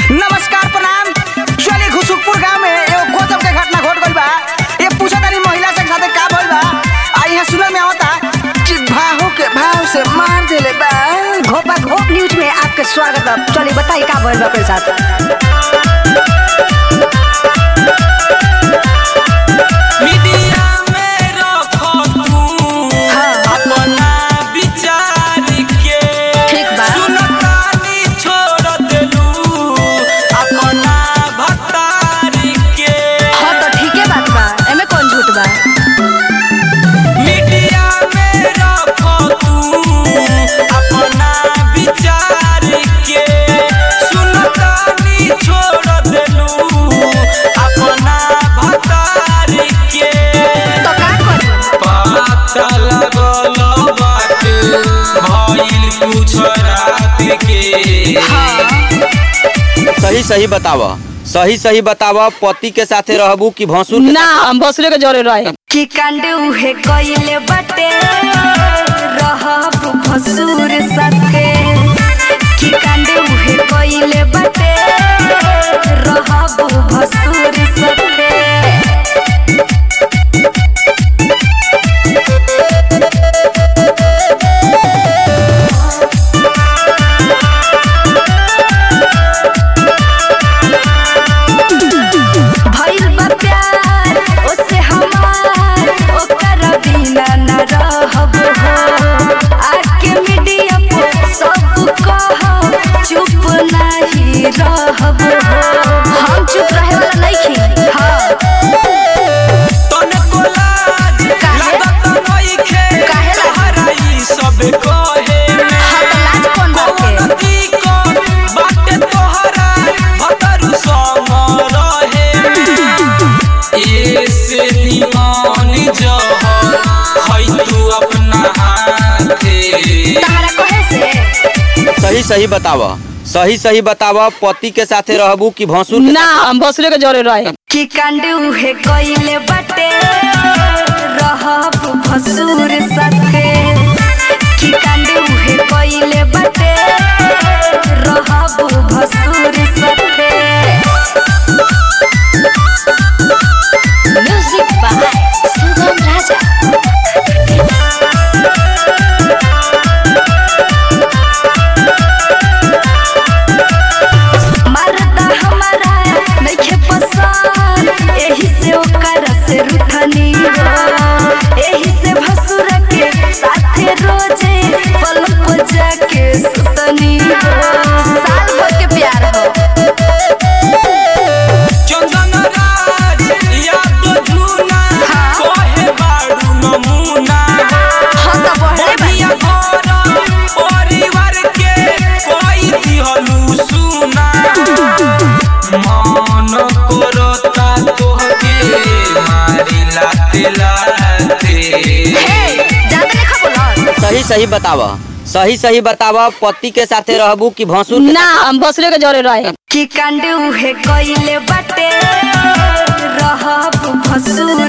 नमस्कार प्रणाम चलिए घुसुकपुर गांव में एगो गजब के घटना घट गइल बा ये पूछा तानी महिला से साथे का भइल बा आ यहाँ सुनल में आवता कि भाहू के भाव से मार देले बा घोपा घोप न्यूज में आपके स्वागत है चलिए बताइए का भइल बा अपने साथ मीडिया में रखो तू अपना विचार के ठीक बा। सुनतानी छोड़ देलू अपना भतार के हाँ तो ठीके बात बा एमे कौन झूठ बा मीडिया में रखो तू अपना विचार के सुनतानी छोड़ देलू अपना भतार के तो का करी पता लगल बाटे भइल कुछ रात के सही सही बताव सही सही बताव पति के साथे रहबू कि भसुर के ना हम भसुरे के जरे रहे कि कांड उहे कइले बटे रहब भसुर साथे कि कांड उहे कइले बटे रहब भसुर साथे भइल बा प्यार ओसे हमार ओकर बिना न रहब हो आके मीडिया पर सब कह चुप नहीं रहब हो हम चुप रहे वाला नहीं हाँ तने को लाज काहे? लागत नइखे काहे लाज? तोहरा ई सब कहे में हाँ तो लाज कौन बात कौन के दिक्कत बाटे तोहरा भतरू संग रहे में ऐसे निमान जहर है तू अपना हाथे तहरा कहे से सही सही बताव सही सही बताव पति के साथे रहबू कि भसुर के ना हम भसुरे के जरे रहे कि कांड उहे कइले बटे रहब भसुर साथे कि कांड उहे कइले बटे रहब भसुर साथे म्यूजिक बाय सुगम राजा मरदा हमारा नइखे पसंद एही से ओकरा से रुठनी हो एही से भसुर के साथे रोजे पलंग पर जाके सुतनी हो साल भर के प्यार हो चंदन राज याद झूना कोहे बाड़ू नमूना हाँ तो बढ़ले बढ़िया घर परिवार के कोई दिहलू सुना मन करता तोहके मारी लाते लाते हे ज्यादा देखा बोला सही सही बताव सही सही बताव पति के साथे रहबू कि भसुर के ना हम भसुरे के जरे रहे कि कांड उहे कइले बटे रहब भसुर